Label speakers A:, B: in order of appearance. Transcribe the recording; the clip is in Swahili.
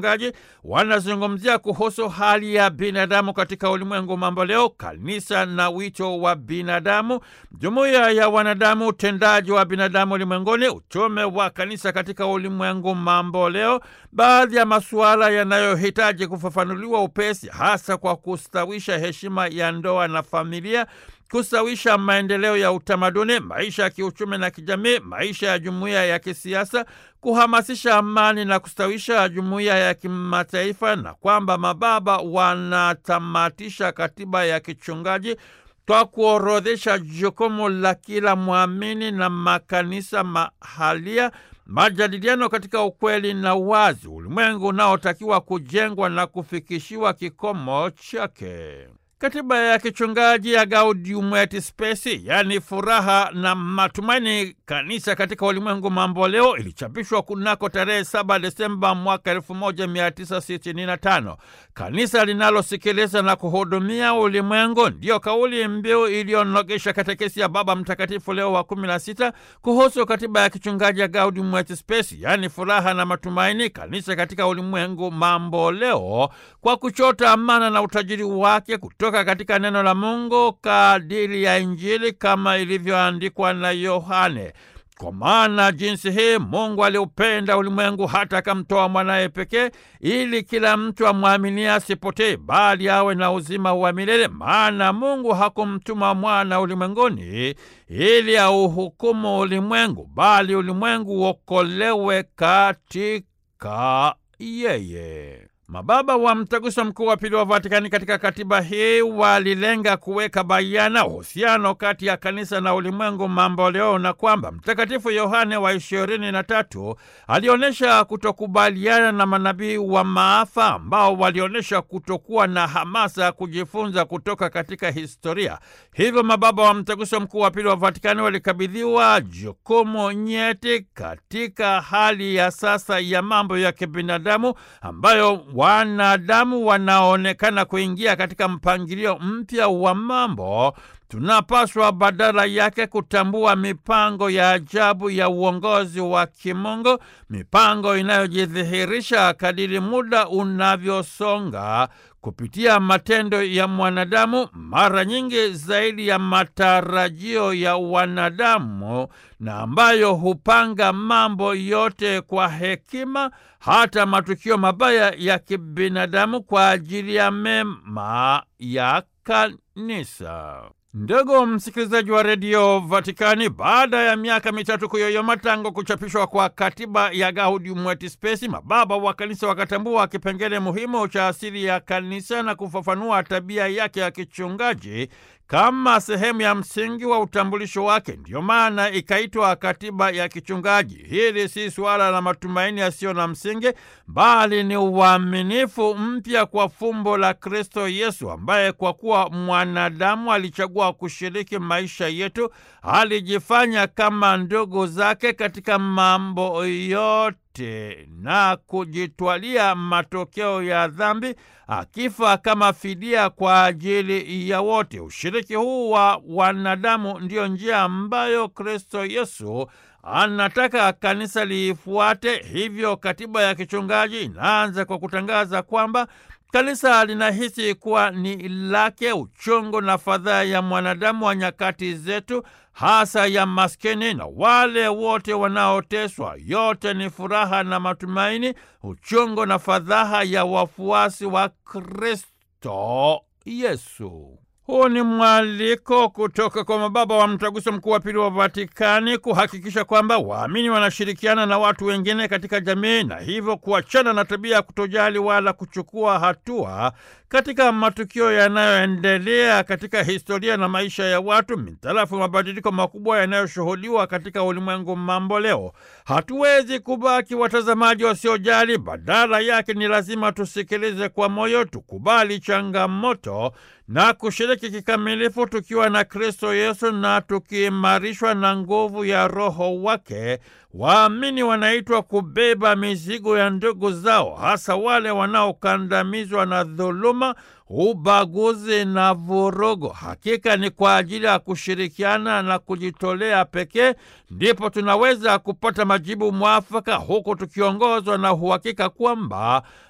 A: kichungaji wanazungumzia kuhusu hali ya binadamu katika ulimwengu mambo leo, kanisa na wito wa binadamu, jumuiya ya wanadamu, utendaji wa binadamu ulimwenguni, utume wa kanisa katika ulimwengu mambo leo, baadhi ya masuala yanayohitaji kufafanuliwa upesi, hasa kwa kustawisha heshima ya ndoa na familia kustawisha maendeleo ya utamaduni, maisha ya kiuchumi na kijamii, maisha ya jumuiya ya kisiasa, kuhamasisha amani na kustawisha jumuiya ya kimataifa, na kwamba mababa wanatamatisha katiba ya kichungaji kwa kuorodhesha jukumu la kila mwamini na makanisa mahalia, majadiliano katika ukweli na wazi, ulimwengu unaotakiwa kujengwa na kufikishiwa kikomo chake. Katiba ya kichungaji ya Gaudium et Spes, yaani furaha na matumaini kanisa katika ulimwengu mambo leo, ilichapishwa kunako tarehe 7 Desemba mwaka 1965. Kanisa linalosikiliza na kuhudumia ulimwengu, ndiyo kauli mbiu iliyonogesha katekesi ya Baba Mtakatifu Leo wa 16 kuhusu katiba ya kichungaji ya Gaudium et Spes, yaani furaha na matumaini kanisa katika ulimwengu mambo leo, kwa kuchota amana na utajiri wake kutoka katika neno la Mungu kadiri ya Injili kama ilivyoandikwa na Yohane. Kwa maana jinsi hii Mungu aliupenda ulimwengu hata akamtoa mwanaye pekee, ili kila mtu amwaminie asipotee, bali awe na uzima wa milele. Maana Mungu hakumtuma mwana ulimwenguni ili auhukumu ulimwengu, bali ulimwengu uokolewe katika yeye. Mababa wa Mtaguso Mkuu wa Pili wa Vatikani katika katiba hii walilenga kuweka bayana uhusiano kati ya kanisa na ulimwengu mambo leo, na kwamba Mtakatifu Yohane wa ishirini na tatu alionyesha kutokubaliana na manabii wa maafa ambao walionyesha kutokuwa na hamasa ya kujifunza kutoka katika historia. Hivyo mababa wa Mtaguso Mkuu wa Pili wa Vatikani walikabidhiwa jukumu nyeti katika hali ya sasa ya mambo ya kibinadamu ambayo wanadamu wanaonekana kuingia katika mpangilio mpya wa mambo. Tunapaswa badala yake kutambua mipango ya ajabu ya uongozi wa kimungu, mipango inayojidhihirisha kadiri muda unavyosonga kupitia matendo ya mwanadamu, mara nyingi zaidi ya matarajio ya wanadamu, na ambayo hupanga mambo yote kwa hekima, hata matukio mabaya ya kibinadamu kwa ajili ya mema ya kanisa. Ndugu msikilizaji wa redio Vatikani, baada ya miaka mitatu kuyoyoma tangu kuchapishwa kwa katiba ya Gaudium et Spes, mababa wa kanisa wakatambua kipengele muhimu cha asili ya kanisa na kufafanua tabia yake ya kichungaji kama sehemu ya msingi wa utambulisho wake. Ndiyo maana ikaitwa katiba ya kichungaji. Hili si suala la matumaini yasiyo na msingi, bali ni uaminifu mpya kwa fumbo la Kristo Yesu, ambaye kwa kuwa mwanadamu alichagua kushiriki maisha yetu, alijifanya kama ndugu zake katika mambo yote na kujitwalia matokeo ya dhambi akifa kama fidia kwa ajili ya wote. Ushiriki huu wa wanadamu ndiyo njia ambayo Kristo Yesu anataka kanisa liifuate. Hivyo katiba ya kichungaji inaanza kwa kutangaza kwamba kanisa linahisi kuwa ni lake uchungu na fadhaa ya mwanadamu wa nyakati zetu, hasa ya maskini na wale wote wanaoteswa. Yote ni furaha na matumaini, uchungu na fadhaa ya wafuasi wa Kristo Yesu. Huu ni mwaliko kutoka kwa mababa wa Mtaguso Mkuu wa Pili wa Vatikani kuhakikisha kwamba waamini wanashirikiana na watu wengine katika jamii na hivyo kuachana na tabia ya kutojali wala kuchukua hatua katika matukio yanayoendelea katika historia na maisha ya watu mitarafu mabadiliko makubwa yanayoshuhudiwa katika ulimwengu mambo leo. Hatuwezi kubaki watazamaji wasiojali, badala yake ni lazima tusikilize kwa moyo, tukubali changamoto na kushiriki kikamilifu tukiwa na Kristo Yesu na tukiimarishwa na nguvu ya Roho wake. Waamini wanaitwa kubeba mizigo ya ndugu zao, hasa wale wanaokandamizwa na dhuluma, ubaguzi na vurugu. Hakika ni kwa ajili ya kushirikiana na kujitolea pekee ndipo tunaweza kupata majibu mwafaka, huku tukiongozwa na uhakika kwamba